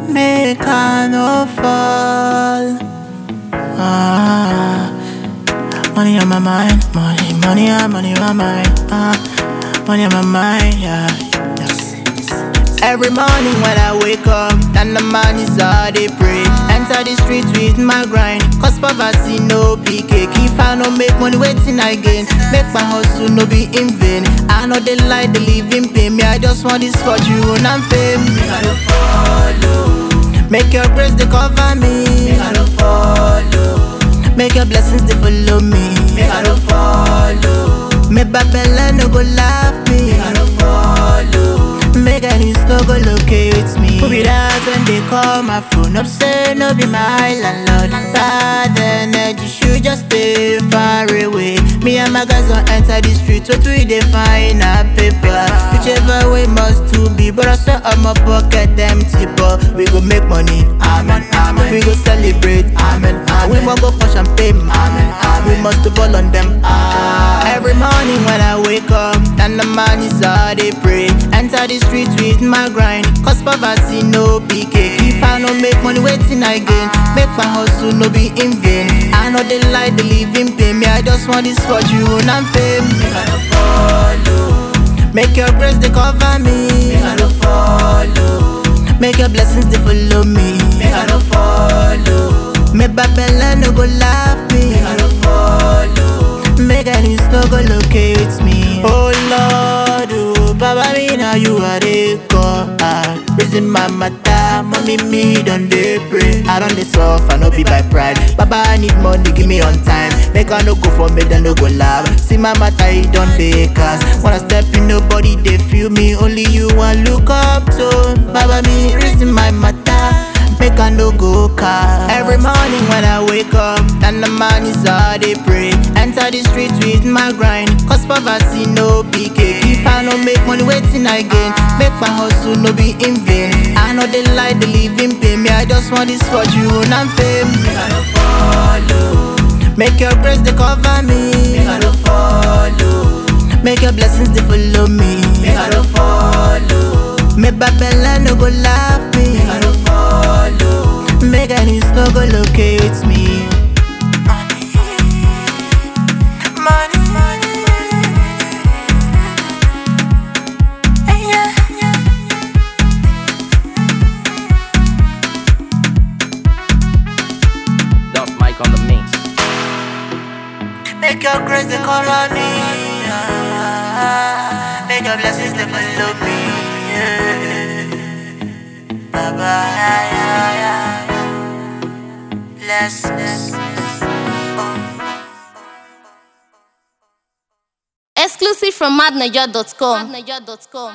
make I no fall. Ah, money on my mind, money, money, ah, money on my mind. Ah, money on my mind, yeah. Yes. Every morning when I wake up, and the man is all they pray. Enter the street with my grind, cause poverty no big cake. If I no make money, waiting again. Make my hustle no be in vain. I know they lie, they live in pain. Me, I just want this fortune and fame. Me, I don't follow. Make your grace they cover me. Me, I don't follow. Make your blessings they follow me. Me, I don't follow. Make Babylon no go laugh me. Me, I don't follow. Make any no go locate me. Who be that when they call my phone up? Say no be my landlord. Bad energy should just stay far away. Me and my guys don't enter the street. What we dey find a paper? Whichever way must to be. But I swear on my pocket empty. But we go make money. Amen. Amen. We go celebrate. Amen. Amen. We must go for champagne. Amen. Amen. We must ball on them. Ah. Every morning when I wake up, and the man is all they pray. Enter the street with my grind. Cause poverty no big cake. If I no make money, waiting again. Make my hustle no be in vain. I know they lie, they live in pain. Me, I just want this fortune and fame. Me, I don't follow. Make your grace they cover me. Me, I don't follow. Make your blessings they follow me. Me, I don't follow. Make Babylon no go laugh me. Me, I don't follow. Make any no go locate me. Oh Lord, oh Baba, me now you are the God. Raising my matter, mommy me done they pray. I don't dey suffer, no be by pride. Baba, I need money, give me on time. Make I no go for me, then no go laugh. See my matter, it don't dey cast. Wanna step in, nobody they feel me. Only you want look up to. Baba, me raising my matter. Make I no go car. Every morning when I wake up, and the man is all they pray. Enter the street with my grind. Cause poverty no big cake. If I no make money, waiting again. Make my hustle no be in vain. I know they lie, they live in pain. Me, I just want this fortune and fame. Me, I don't follow. Make your grace they cover me. Me, I don't follow. Make your blessings they follow me. Me, I don't follow. Make Babylon no go laugh me. Me, I don't follow. Make any no go locate me. Money, money, yeah, yeah. Duff Mike on the mix. Make your grace they cover me. ah. Make your blessings they follow me. Yeah. Baba, yeah, yeah, yeah. Bless, bless, bless. Oh. Exclusive from madnaja.com.